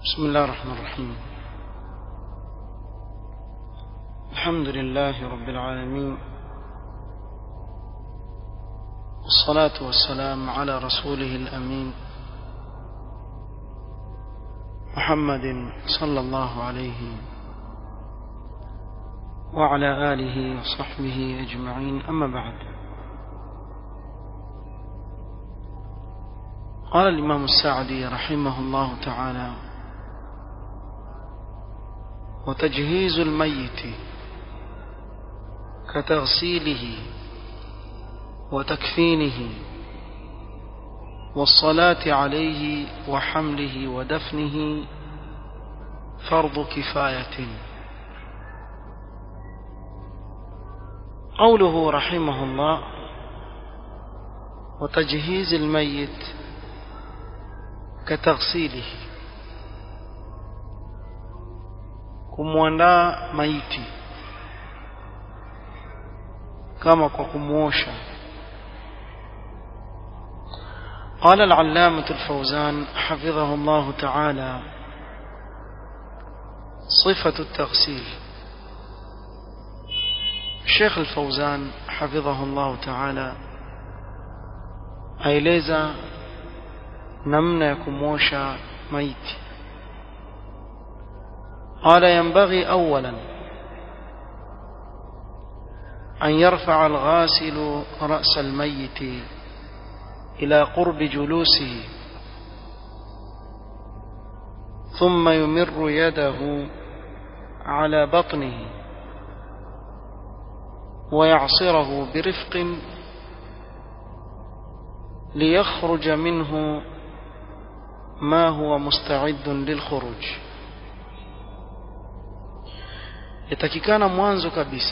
بسم الله الرحمن الرحيم الحمد لله رب العالمين والصلاة والسلام على رسوله الأمين محمد صلى الله عليه وعلى آله وصحبه أجمعين أما بعد قال الإمام السعدي رحمه الله تعالى وتجهيز الميت كتغسيله وتكفينه والصلاة عليه وحمله ودفنه فرض كفاية قوله رحمه الله وتجهيز الميت كتغسيله kumwandaa maiti kama kwa kumuosha قال العلامة الفوزان حفظه الله تعالى صفة التغسيل الشيخ الفوزان حفظه الله تعالى aeleza namna ya kumwosha maiti قال ينبغي أولا أن يرفع الغاسل رأس الميت إلى قرب جلوسه ثم يمر يده على بطنه ويعصره برفق ليخرج منه ما هو مستعد للخروج yatakikana mwanzo kabisa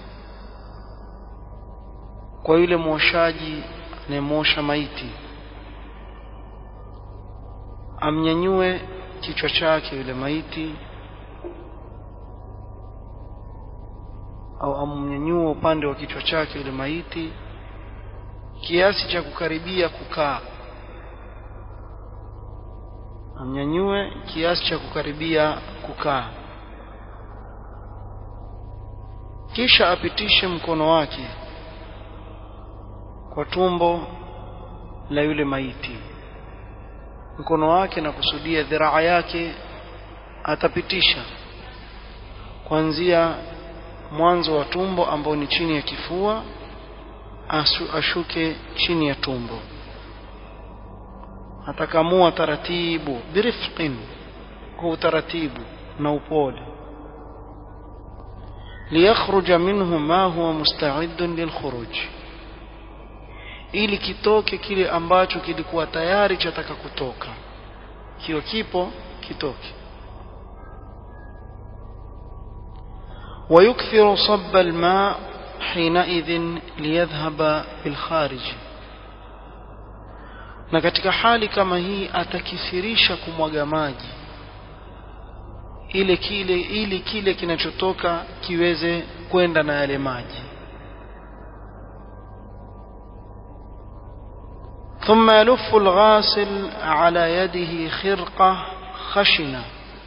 kwa yule mwoshaji anayemwosha maiti amnyanyue kichwa chake yule maiti au amnyanyue upande wa kichwa chake yule maiti kiasi cha kukaribia kukaa amnyanyue kiasi cha kukaribia kukaa kisha apitishe mkono wake kwa tumbo la yule maiti mkono wake na kusudia dhiraa yake atapitisha kuanzia mwanzo wa tumbo ambao ni chini ya kifua asu, ashuke chini ya tumbo atakamua taratibu birifqin kwa utaratibu na upole ليخرج منه ما هو مستعد للخروج ili kitoke kile ambacho kilikuwa tayari chataka kutoka kiwa kipo kitoke ويكثر صب الماء حينئذ ليذهب بالخارج na katika hali kama hii atakithirisha kumwaga maji ile kile ili kile kinachotoka kiweze kwenda na yale maji ثم يلف الغاسل على يده خرقة خشنة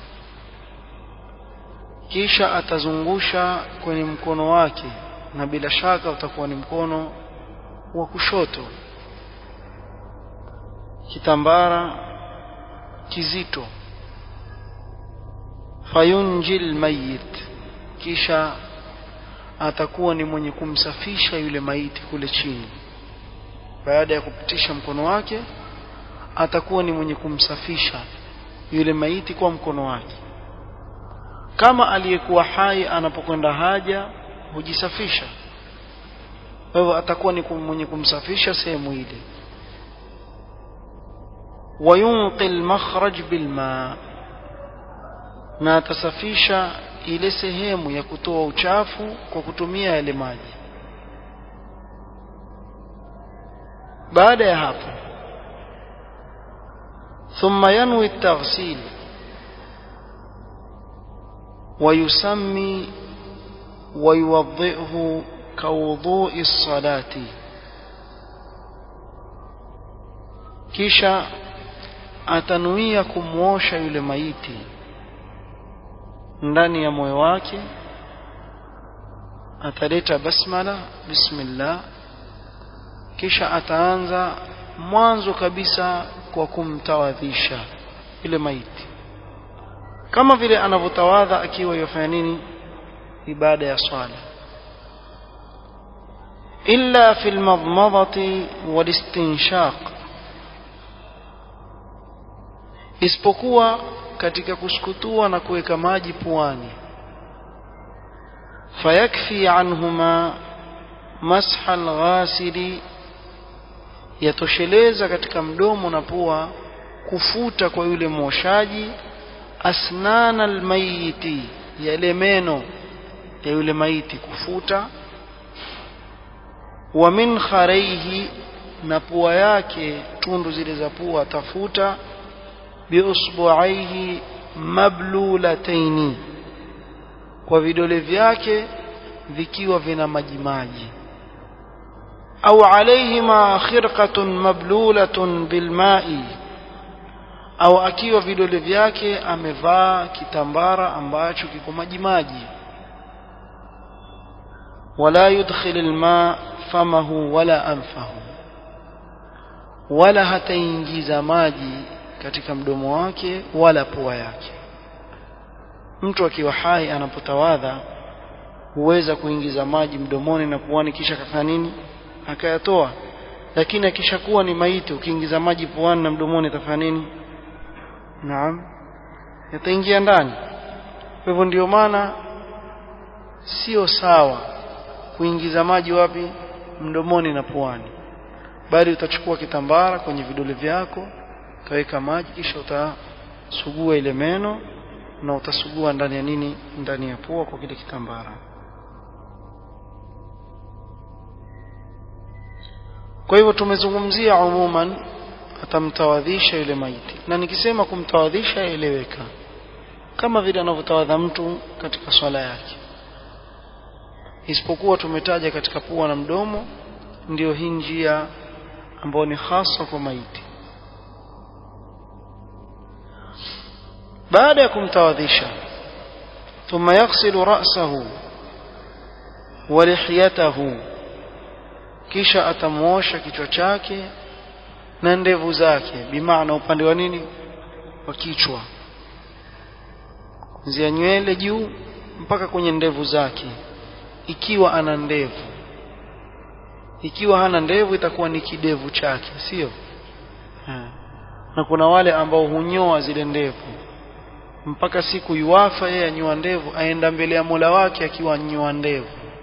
kisha atazungusha kwenye mkono wake na bila shaka utakuwa ni mkono wa kushoto kitambara kizito fayunjil mayit kisha atakuwa ni mwenye kumsafisha yule maiti kule chini baada ya kupitisha mkono wake atakuwa ni mwenye kumsafisha yule maiti kwa mkono wake kama aliyekuwa hai anapokwenda haja hujisafisha kwa hivyo atakuwa ni mwenye kumsafisha sehemu ile wayunqi almakhraj bilma na atasafisha ile sehemu ya kutoa uchafu kwa kutumia yale maji baada ya hapo thumma yanwi at-taghsil ويسمي ويوضئه كوضوء الصلاة kisha atanuia kumwosha yule maiti ndani ya moyo wake ataleta basmala bismillah kisha ataanza mwanzo kabisa kwa kumtawadhisha yule maiti kama vile anavyotawadha akiwa yafanya nini ibada ya swala illa fi almadmadati walistinshaq isipokuwa katika kusukutua na kuweka maji puani fayakfi anhuma masha alghasili yatosheleza katika mdomo na pua kufuta kwa yule mwoshaji asnana almayiti yale meno ya yule maiti kufuta wa min kharaihi na pua yake tundu zile za pua tafuta biusbuaihi mablulataini kwa vidole vyake vikiwa vina majimaji au alaihima khirqatun mablulatun bilmai au akiwa vidole vyake amevaa kitambara ambacho kiko majimaji wala yudkhil alma famahu wala anfahu wala hataingiza maji katika mdomo wake wala pua yake mtu akiwa hai anapotawadha huweza kuingiza maji mdomoni na puani kisha kafanya nini akayatoa lakini akishakuwa ni maiti ukiingiza maji puani na mdomoni atafanya nini naam yataingia ndani kwa hivyo ndio maana sio sawa kuingiza maji wapi mdomoni na puani bali utachukua kitambara kwenye vidole vyako utaweka maji kisha utasugua ile meno na utasugua ndani ya nini ndani ya pua kwa kile kitambara kwa hivyo tumezungumzia umuman atamtawadhisha yule maiti na nikisema kumtawadhisha eleweka kama vile anavyotawadha mtu katika swala yake isipokuwa tumetaja katika pua na mdomo ndio hii njia ambayo ni hasa kwa maiti baada ya kumtawadhisha thumma yaghsilu ra'sahu wa lihiyatahu kisha atamuosha kichwa chake na ndevu zake bimaana upande wa nini wa kichwa kuanzia nywele juu mpaka kwenye ndevu zake ikiwa ana ndevu ikiwa hana ndevu itakuwa ni kidevu chake sio na kuna wale ambao hunyoa zile ndevu mpaka siku yuwafa yeye anyoa ndevu aenda mbele ya Mola wake akiwa anyoa ndevu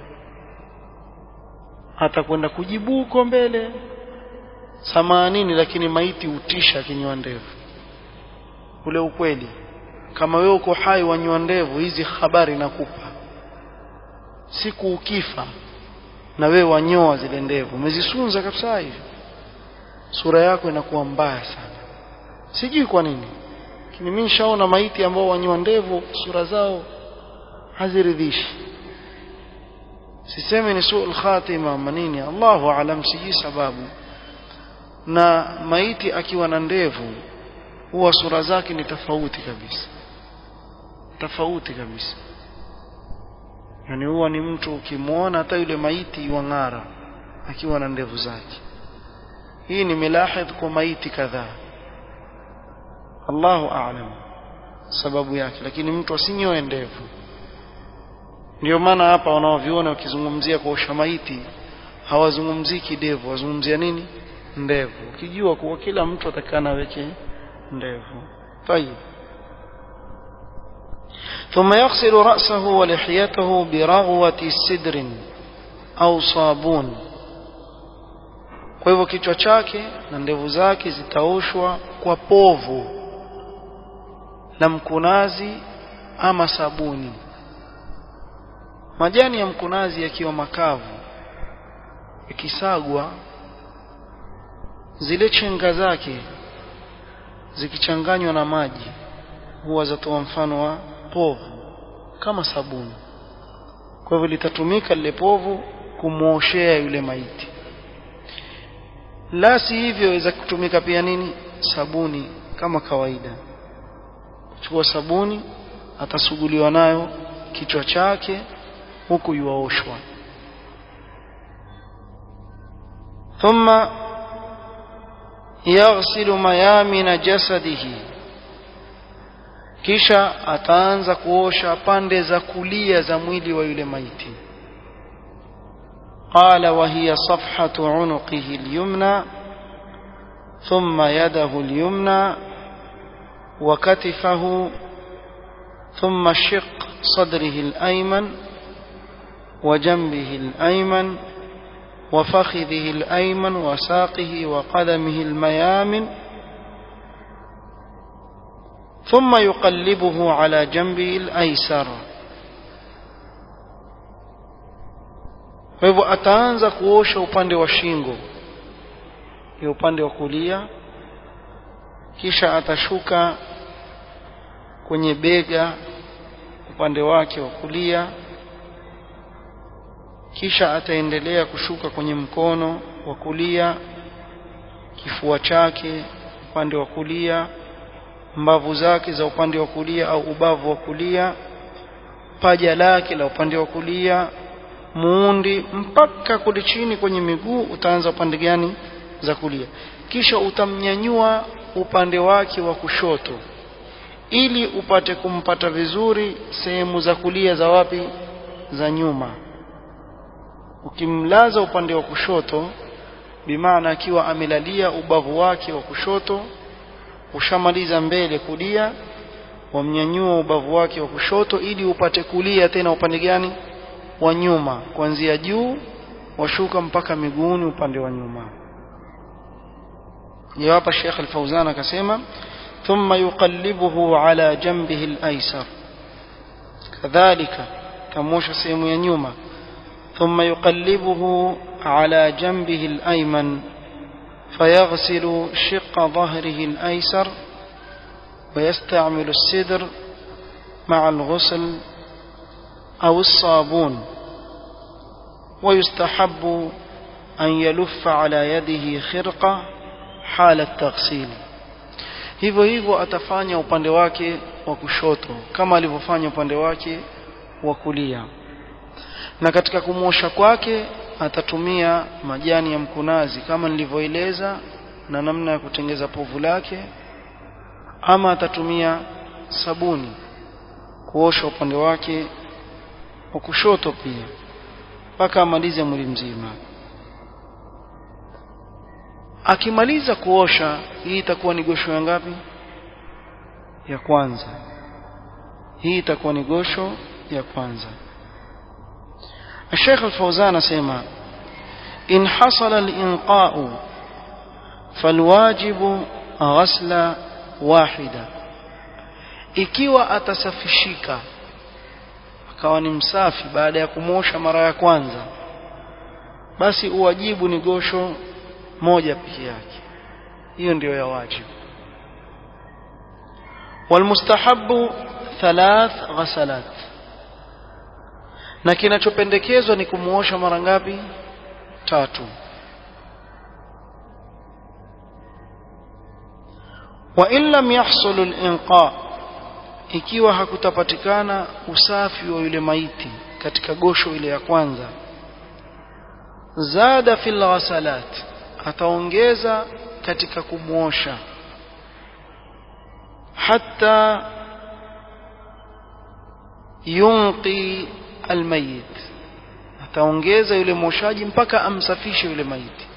atakwenda kujibu huko mbele samanini lakini maiti utisha akinyoa ndevu ule ukweli kama wewe uko hai wanyoa ndevu hizi habari nakupa siku ukifa na wewe wanyoa zile ndevu umezisunza kabisa hivi sura yako inakuwa mbaya sana sijui kwa nini lakini mimi nishaona maiti ambao wanyoa ndevu sura zao haziridhishi sisemi ni suul khatima manini Allahu alam sijui sababu na maiti akiwa na ndevu huwa sura zake ni tofauti kabisa tofauti kabisa yani huwa ni mtu ukimwona hata yule maiti wang'ara akiwa na ndevu zake hii ni milahidh kwa maiti kadhaa Allahu a'lam sababu yake lakini mtu asinyoe ndevu ndio maana hapa wanaoviona wakizungumzia kuosha maiti hawazungumzii kidevu wazungumzia nini ndevu ukijua kuwa kila mtu atakana aweke ndevu طيب ثم يغسل رأسه ولحيته برغوة سدر أو صابون kwa hivyo kichwa chake na ndevu zake zitaoshwa kwa povu la mkunazi ama sabuni majani ya mkunazi yakiwa makavu yakisagwa zile chenga zake zikichanganywa na maji huwa zatoa mfano wa povu kama sabuni kwa hivyo litatumika lile povu kumwoshea yule maiti la si hivyo waweza kutumika pia nini sabuni kama kawaida chukua sabuni atasuguliwa nayo kichwa chake huku yuaoshwa thumma yaghsilu mayamina jasadihi kisha ataanza kuosha pande za kulia za mwili wa yule maiti قال وهي صفحة عنقه اليمنى ثم يده اليمنى وكتفه ثم شق صدره الأيمن وجنبه الأيمن وفخذه الأيمن وساقه وقدمه الميامن ثم يقلبه على جنبه الأيسر kwa hivyo ataanza kuosha upande wa shingo ya upande wa kulia kisha atashuka kwenye bega upande wake wa kulia kisha ataendelea kushuka kwenye mkono wa kulia kifua chake upande wa kulia mbavu zake za upande wa kulia au ubavu wa kulia paja lake la upande wa kulia muundi mpaka kule chini kwenye miguu utaanza upande gani za kulia kisha utamnyanyua upande wake wa kushoto ili upate kumpata vizuri sehemu za kulia za wapi za nyuma ukimlaza upande wa kushoto bimaana akiwa amelalia ubavu wake wa kushoto ushamaliza mbele kulia wamnyanyua ubavu wake wa kushoto ili upate kulia tena upande gani wa nyuma kuanzia juu washuka mpaka miguuni upande wa nyuma ndio hapa Sheikh Al-Fauzan akasema thumma yuqallibuhu ala janbihi al-aysar kadhalika kamosha sehemu ya nyuma thumma yuqallibuhu ala janbihi al-ayman فيغسل شق ظهره الأيسر ويستعمل السدر مع الغسل أو الصابون ويستحب أن يلف على يده خرقة حال التغسيل hivyo hivyo atafanya upande wake wa kushoto kama alivyofanya upande wake wa kulia na katika kumwosha kwake atatumia majani ya mkunazi kama nilivyoeleza na namna ya kutengeza povu lake ama atatumia sabuni kuosha upande wake wa kushoto pia mpaka amalize mwili mzima akimaliza kuosha hii itakuwa ni gosho ya ngapi ya kwanza hii itakuwa ni gosho ya kwanza الشيخ الفوزان سيما إن حصل الإنقاء فالواجب غسل واحدة ikiwa atasafishika akawa ni msafi baada ya kumosha mara ya kwanza basi uwajibu ni gosho moja peke yake hiyo ndiyo ya wajibu walmustahabu thalath ghasalat na kinachopendekezwa ni kumuosha mara ngapi tatu wa in lam yahsul al-inqa ikiwa hakutapatikana usafi wa yule maiti katika gosho ile ya kwanza zada fil ghasalat ataongeza katika kumuosha hatta yunqi almayit ataongeza yule mwoshaji mpaka amsafishe yule maiti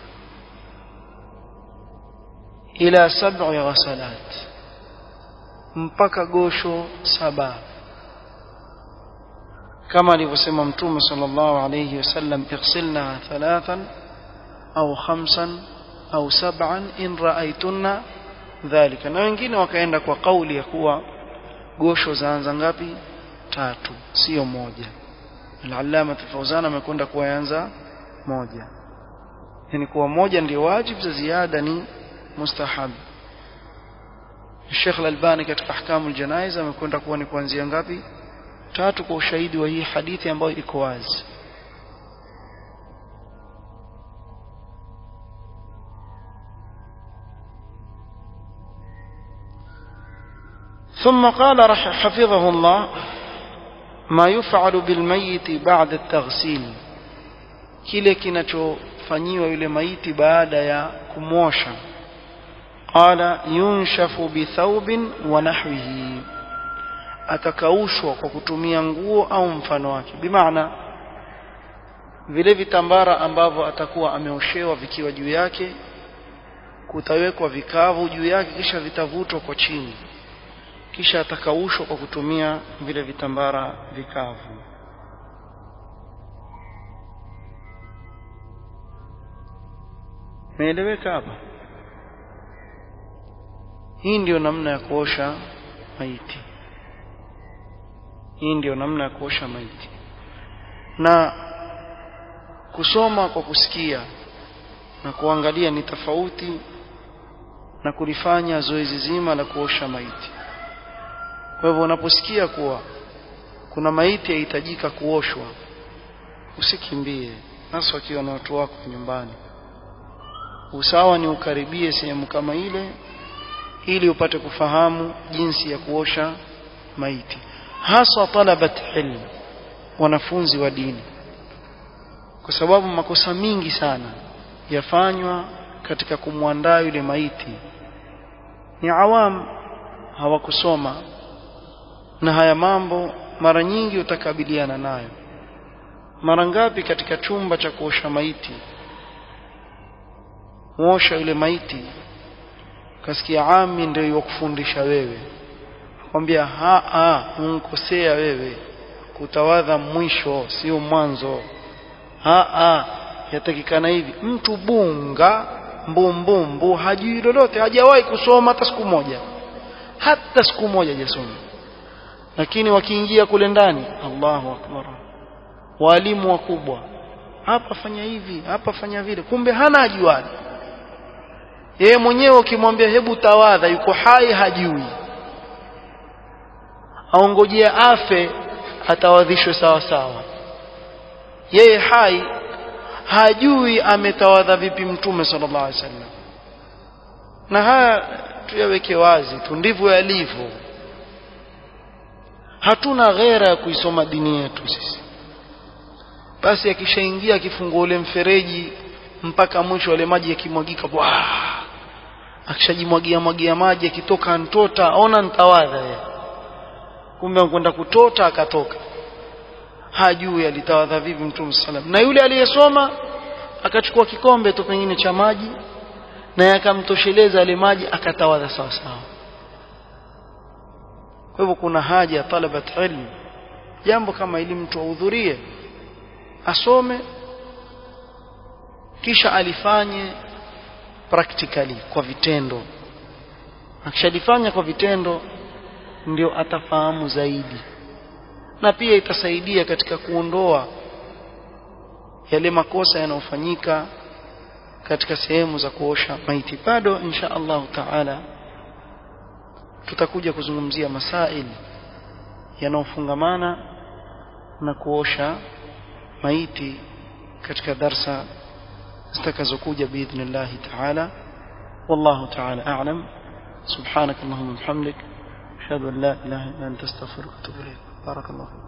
ila sab'i ghasalat mpaka gosho saba kama alivyosema mtume sallallahu alayhi wasallam ighsilna thalathan au khamsan au sab'an in ra'aytunna dhalika na wengine wakaenda kwa kauli ya kuwa gosho zaanza ngapi tatu sio moja al-allama al-fawzan amekwenda kuanza moja yani kuwa moja ndio wajibu za ziada ni mustahab Sheikh Al-Albani katika ahkamul janaiz amekwenda kuwa ni kuanzia ngapi tatu kwa ushahidi wa hii hadithi ambayo iko wazi ثم قال حفظه الله ما يفعل بالميت بعد التغسيل kile kinachofanyiwa yule maiti baada ya kumwosha qala yunshafu bithaubin wa nahwihi atakaushwa kwa kutumia nguo au mfano wake bimaana vile vitambara ambavyo atakuwa ameoshewa vikiwa juu yake kutawekwa vikavu juu yake kisha vitavutwa kwa chini kisha atakaushwa kwa kutumia vile vitambara vikavu meeleweka hapa hii ndiyo namna ya kuosha maiti hii ndiyo namna ya kuosha maiti na kusoma kwa kusikia na kuangalia ni tofauti na kulifanya zoezi zima la kuosha maiti kwa hivyo unaposikia kuwa kuna maiti yahitajika kuoshwa usikimbie hasa wakiwa na watu wako nyumbani usawa ni ukaribie sehemu kama ile ili upate kufahamu jinsi ya kuosha maiti hasa talabat ilm wanafunzi wa dini kwa sababu makosa mingi sana yafanywa katika kumwandaa yule maiti ni awam hawakusoma na haya mambo mara nyingi utakabiliana nayo mara ngapi katika chumba cha kuosha maiti muosha yule maiti kasikia ami ndio yakufundisha wewe kwambia ha ha unkosea wewe kutawadha mwisho sio mwanzo ha ha yatakikana hivi mtu bunga mbumbumbu hajui lolote hajawahi kusoma hata siku moja hata siku moja hajasoma lakini wakiingia kule ndani Allahu akbar walimu wakubwa hapa fanya hivi hapa fanya vile kumbe hana ajuani yeye mwenyewe ukimwambia hebu tawadha yuko hai hajui aongojea afe atawadhishwe sawa sawa yeye hai hajui ametawadha vipi mtume sallallahu alaihi wasallam na haya tuyaweke wazi tu ndivyo yalivyo hatuna ghera ya kuisoma dini yetu sisi basi akishaingia akifungua ule mfereji mpaka mwisho wale maji yakimwagika bwa akishajimwagia mwagia maji akitoka ntota ona ntawadha yeye kumbe anakwenda kutota akatoka hajui alitawadha vipi mtume sallam na yule aliyesoma akachukua kikombe tu pengine cha maji na yakamtosheleza yale maji akatawadha sawa sawa kwa hivyo kuna haja ya talabat ilm jambo kama ili mtu ahudhurie asome kisha alifanye practically kwa vitendo akishalifanya kwa vitendo ndio atafahamu zaidi na pia itasaidia katika kuondoa yale makosa yanayofanyika katika sehemu za kuosha maiti bado insha Allah taala tutakuja kuzungumzia masail yanayofungamana na kuosha maiti katika darsa zitakazokuja biidhnillah taala wallahu taala a'lam subhanak allahumma wa bihamdik ashhadu an la ilaha illa anta astaghfiruka wa atubu ilayk barakallahu